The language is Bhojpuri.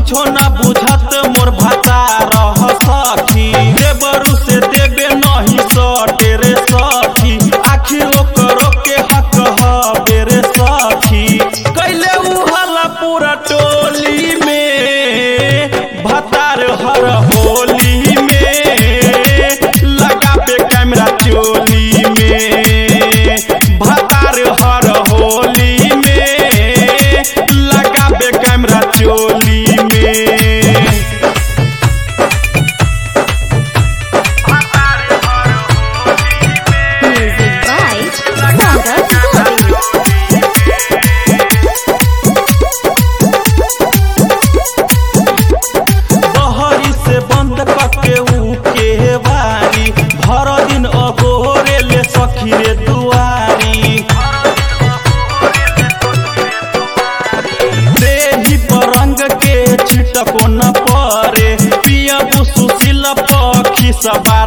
कुछो ना बुझत मोर भाता रह सखी देवरु से देबे नहीं सटे रे सखी आखिर ओकरो के हक हबे रे सखी कैले उ हल्ला पूरा टोली में भतार हर होली में लगाबे कैमरा चोली में भतार हर होली में लगाबे कैमरा चोली में Music by Sagar Govind. बहरी से बंद करके ऊ के बारी भर दिन अगोरे ले सखी रे दुआरी देही पर रंग के छिटको न परे पिया सुशील पखी सबा